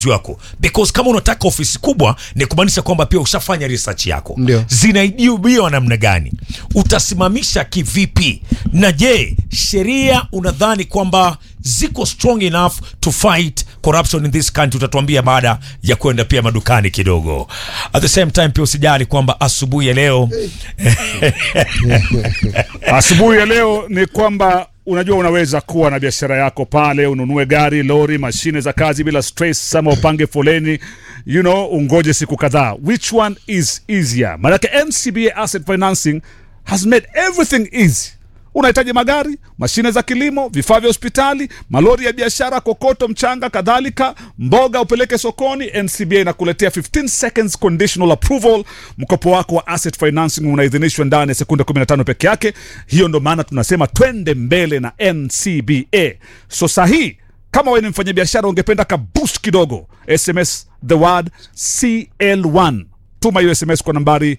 wako because kama unataka ofisi kubwa ni kumaanisha kwamba pia ushafanya research yako Ndio. zinaibiwa namna gani utasimamisha kivipi na je sheria unadhani kwamba ziko strong enough to fight corruption in this country utatuambia baada ya kwenda pia madukani kidogo at the same time pia usijali kwamba asubuhi ya leo Asubuhi ya leo ni kwamba unajua unaweza kuwa na biashara yako pale, ununue gari, lori, mashine za kazi bila stress, ama upange foleni, you know, ungoje siku kadhaa. Which one is easier? Maanake NCBA Asset Financing has made everything easy. Unahitaji magari, mashine za kilimo, vifaa vya hospitali, malori ya biashara, kokoto, mchanga, kadhalika, mboga upeleke sokoni. NCBA inakuletea 15 seconds conditional approval. Mkopo wako wa asset financing unaidhinishwa ndani ya sekunde 15 peke yake. Hiyo ndo maana tunasema twende mbele na NCBA. So sahi kama wewe ni mfanyabiashara ungependa ka boost kidogo, SMS the word CL1 tuma hiyo sms kwa nambari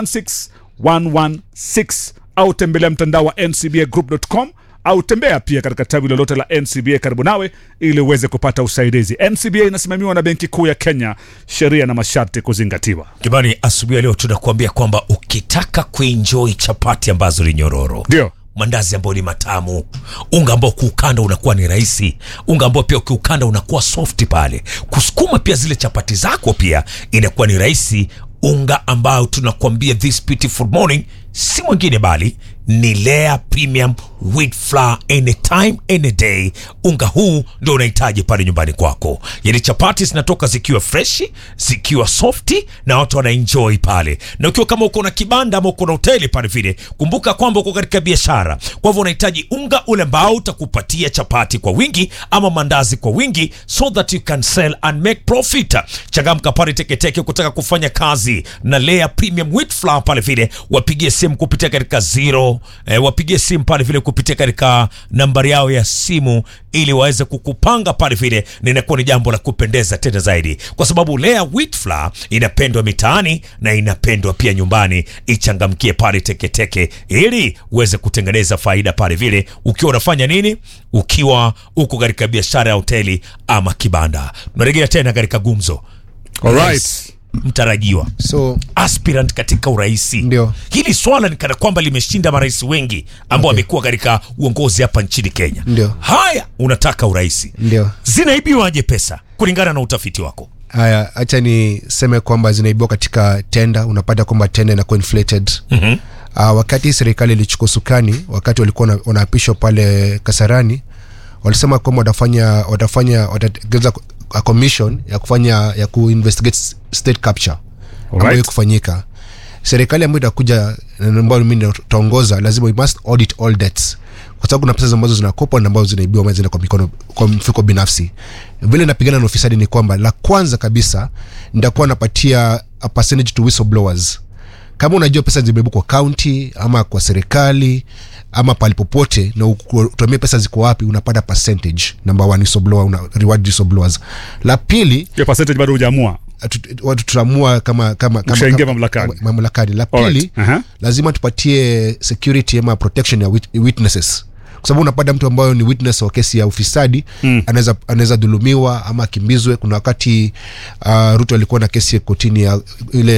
16116 au tembelea mtandao wa ncbagroup.com au tembea pia katika tawi lolote la ncba karibu nawe ili uweze kupata usaidizi ncba inasimamiwa na benki kuu ya kenya sheria na masharti kuzingatiwa jamani asubuhi ya leo tunakuambia kwamba ukitaka kuenjoy chapati ambazo ni nyororo ndio mandazi ambayo ni matamu unga ambao kuukanda unakuwa ni rahisi unga ambao pia ukiukanda unakuwa soft pale kusukuma pia zile chapati zako pia inakuwa ni rahisi unga ambao tunakuambia this beautiful morning si mwingine bali ni Lea Premium Wheat Flour anytime any day. Unga huu ndio unahitaji pale nyumbani kwako, yani chapati zinatoka zikiwa freshi, zikiwa softi na watu wanaenjoy pale. Na ukiwa kama uko na kibanda ama uko na hoteli pale vile, kumbuka kwamba uko katika biashara, kwa hivyo unahitaji unga ule ambao utakupatia chapati kwa wingi ama mandazi kwa wingi, so that you can sell and make profit. Changamka pale Teketeke kutaka kufanya kazi na Lea Premium Wheat Flour pale vile, wapigie simu kupitia katika zero eh, wapigie simu pale vile kupitia katika nambari yao ya simu ili waweze kukupanga pale vile, na inakuwa ni jambo la kupendeza tena zaidi, kwa sababu Lea Wheat Flour inapendwa mitaani na inapendwa pia nyumbani. Ichangamkie pale Teketeke ili uweze kutengeneza faida pale vile, ukiwa unafanya nini, ukiwa uko katika biashara ya hoteli ama kibanda. Tunarejea tena katika gumzo Alright. mtarajiwa so aspirant katika uraisi. Ndio. Hili swala ni kana kwamba limeshinda marais wengi ambao wamekuwa katika uongozi hapa nchini Kenya. Ndio. Haya, unataka uraisi, ndio zinaibiwaje pesa kulingana na utafiti wako? haya hacha niseme kwamba zinaibiwa katika tenda unapata kwamba tenda inakuwa inflated Mhm. uh, wakati serikali ilichukua sukani wakati walikuwa wana- wanaapishwa pale kasarani walisema kwamba watafanya watafanya watategeza a commission ya kufanya ya kuinvestigate state capture ambayo Alright. kufanyika serikali ambayo itakuja na ambayo mimi nitaongoza lazima we must audit all debts kwa sababu kuna pesa ambazo zinakopwa na ambazo zinaibiwa ama zinaenda kwa mikono kwa mfuko binafsi vile napigana na ufisadi ni kwamba la kwanza kabisa nitakuwa napatia a percentage to whistleblowers kama unajua pesa zimebebwa kwa kaunti ama kwa serikali ama pali popote na utumie pesa ziko wapi unapata percentage number one whistleblower una reward whistleblowers la pili hiyo percentage bado hujaamua tu- watu tutaamua kama kama kama- Ukishaingia kama- mamlakani. kama- mamlakani la Alright. pili Aha. lazima tupatie security ama protection ya wit- witnesses kwa sababu unapata mtu ambayo ni witness wa kesi ya ufisadi mm. anaweza anaweza dhulumiwa ama akimbizwe kuna wakati uh, ruto alikuwa na kesi kotini ya ile